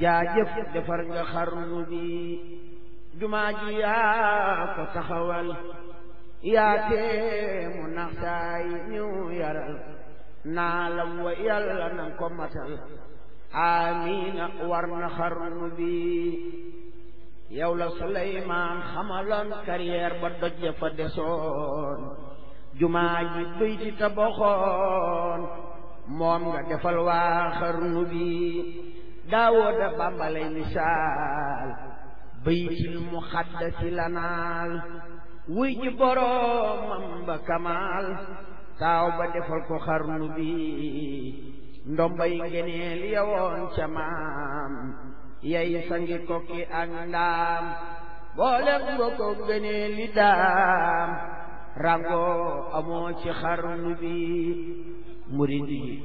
jaajëf defar nga xarnu bi jumaa ji yaa ko taxawal yaa tee mu naxtaay ñëw yaral naa la wa yàlla na ko matal amiina war na xarnu bi yow la Suleymaan xamaloon carrière ba doj ya fa desoon jumaa ji bëy ci tabaxoon moom nga defal waa xarnu bi daawooda bàmbalay misaal baytil muxaddasi lanaal wuy ji boroomam ba kamaal taaw ba defal ko xarnu bi ndombay ngeneel yawoon ca maam yay sangi kokki ak ndaam boolem nga ko gëneel li daam rango amoo ci xarnu bi murid yi